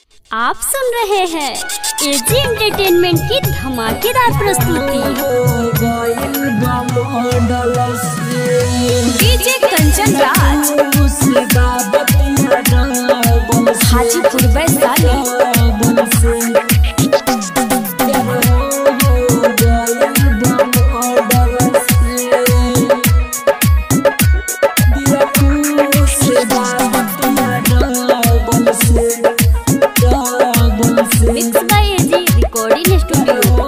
आप सुन रहे हैं एजी एंटरटेनमेंट की धमाकेदार प्रस्तुति DJ Kanchan Raj Hajipur Vaishali mix by AG recording studio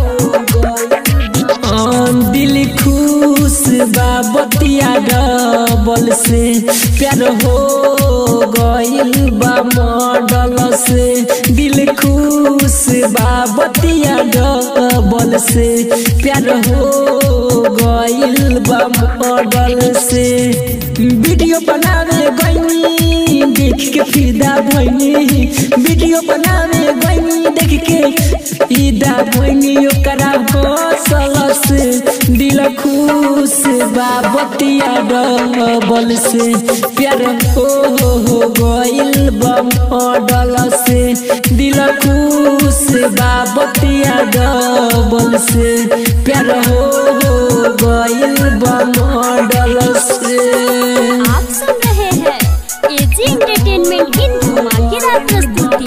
दिल खुश बा बतिया डबल से प्यार हो गइल बा मॉडल से दिल खुश बा बतिया डबल से प्यार हो गइल बा मॉडल से वीडियो बनावे गइनी देख के फिदा भइनी वीडियो बनावे गइनी देख के फिदा भइनी ओकरा हौसल से दिल खुश बा बतिया डबल से प्यार हो हो गइल बा मॉडल से दिल खुश बा बतिया डबल से प्यार हो हो गइल बा मॉडल से आप सुन रहे हैं एजी एंटरटेनमेंट की धमाकेदार प्रस्तुति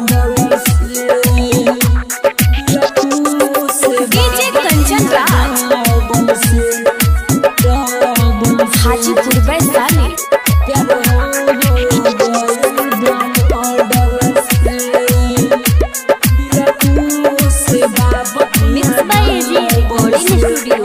DJ Kanchan Raj Hajipur Vaishali mix by AG recording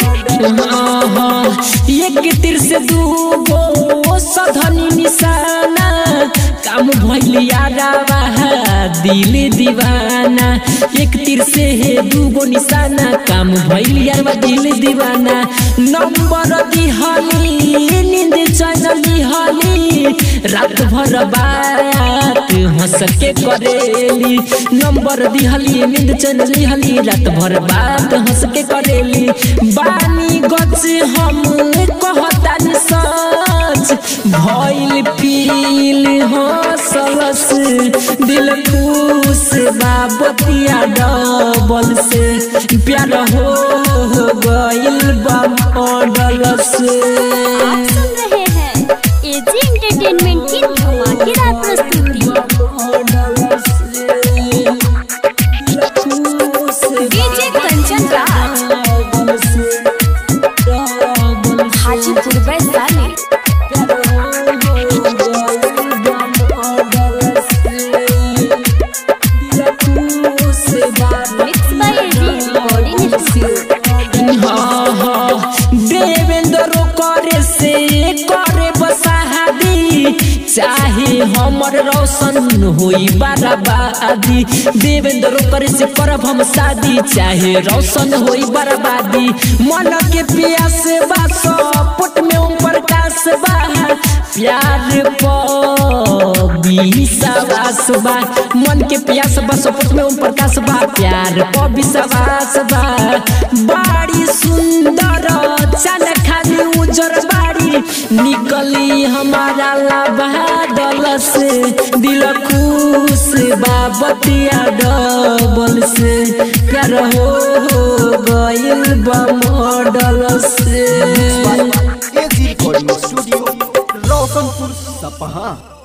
studio एक तीर से दूगो सधनी निशाना काम भैलिया रावा दिल दीवाना एक तीर से है दूगो निशाना काम भैलिया रावा दिल दीवाना नंबर दिहली नींद चैन दिहली रात भर बात हंस के करेली नंबर दिहली नींद चैन दिहली रात भर बात हंस के करेली बानी गच हम कहतानी सच भइल पील हंसलस दिल खुश बा बतिया डबल से प्यार हो गइल बा मॉडल से आप सुन रहे हैं एजी एंटरटेनमेंट की धमाकेदार प्रस्तुति DJ Kanchan Raj Hajipur Vaishali mix by AG recording studio हाँ, हाँ, देवेंद्र करे से करे बसादी चाहे हमर रोशन होई बर्बादी देवेंद्र करे से करब हम शादी चाहे रोशन होई बर्बादी मन के प्यास बा सपोट में ओम प्रकाश बा प्यार विश्वास बा मन के प्यास बा सपोट में ओम प्रकाश बा प्यार प विश्वास बा बाड़ी सुंदर चल खाली उजर बाड़ी निकली हमारा लाबादल से दिल खुश बा बतिया डबल से प्यार हो गइल बा मॉडल से एजी रिकॉर्डिंग स्टूडियो रोशनपुर सपहा